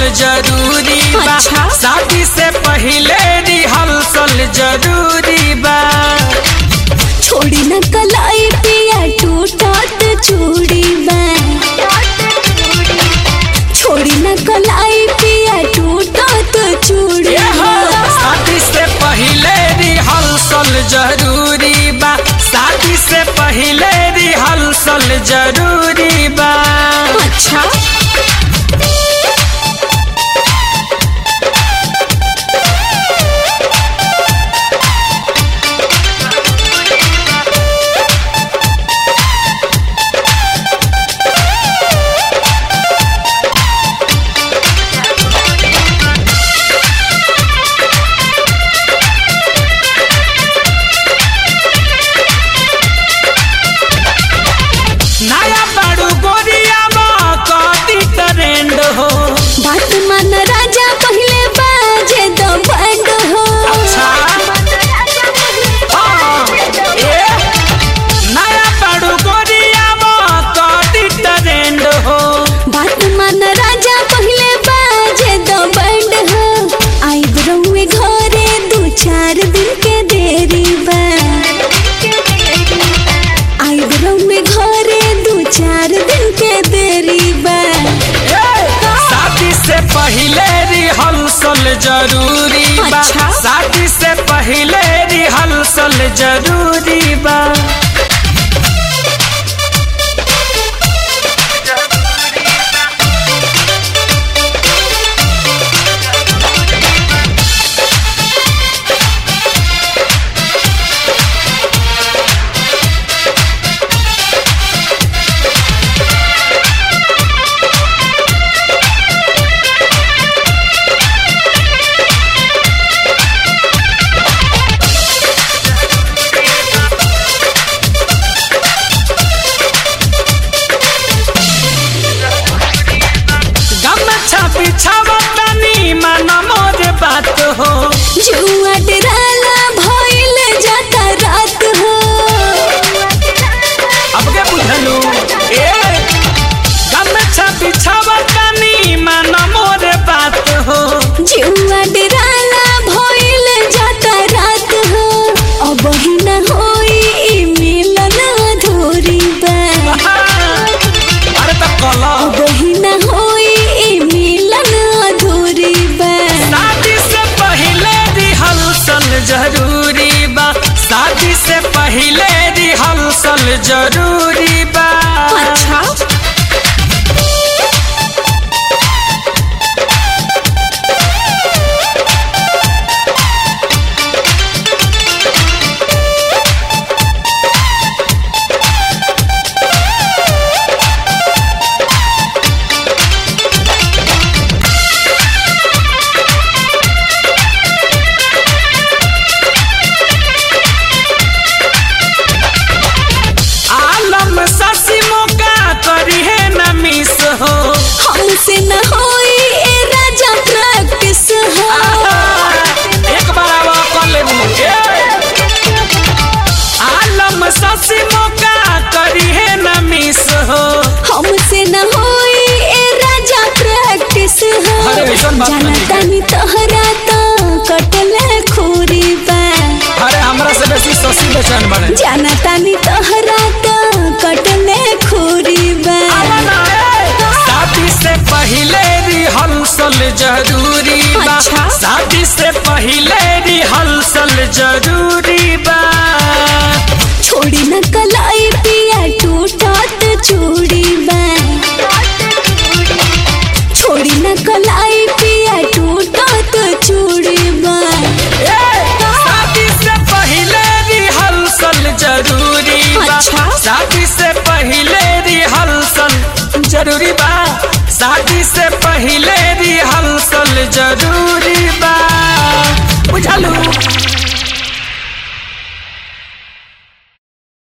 जरूरी बा अच्छा। शादी से पहले रिहर्सल जरूरी बा छोड़ी न कलाई पिया टूटत चूड़ी में छोड़ी न कलाई पिया टूटत चूड़ी ये हो, में शादी से पहले रिहर्सल जरूरी बा शादी से पहले रिहर्सल जरूरी बा अच्छा नया बड़ू गोरिया कदी ट्रेंड हो बात मन राजा पहले बाजे दो बंद हो अच्छा। हाँ, ए, नया बड़ू गोरिया कदी ट्रेंड हो बात मन राजा पहले बाजे दो बंद हो आई बरौए घरे दू चार दिन के देरी बा आई बरौए घरे दू चार दिन के देरी बा ए, शादी से पहले रिहर्सल जरूरी बा अच्छा। शादी से पहले रिहर्सल जरूरी बा गमछा बिछावा तनी मन मोर बात हो जुआ डराला भइल जाता रात हो अब के बुझलू ए गमछा बिछावा तनी मन मोर बात हो जुआ डराला भइल जाता रात हो अब ही न होई ई मिलन अधूरी बा अरे तो कला अब ही न होई ई मिलन अधूरी बा शादी से पहले रिहर्सल जरूरी बा शादी से पहले रिहर्सल जरूरी बा अच्छा आलम ससी मौका करी है न मिस हो हमसे न होई ए राजा प्रैक्टिस हो एक बार आवा कर लेबू आलम ससी मौका करी है न मिस हो हमसे न होई ए राजा प्रैक्टिस हो अरे ऐसन बात नहीं है। जानतानी तोहरा तो कटले खूरी बा अरे हमरा से बेसी ससी बेचैन बने जानतानी तोहरा तो कटले खूरी बा शादी से पहले रिहर्सल जरूरी बा अच्छा। शादी से पहले रिहर्सल जरूरी बा छोड़ी न कलाई पिया टूटत चूड़ी बा छोड़ी न कलाई पिया टूटत चूड़ी बा शादी से पहले रिहर्सल जरूरी बा अच्छा। शादी से पहले रिहर्सल जरूरी बा शादी से पहले रिहर्सल जरूरी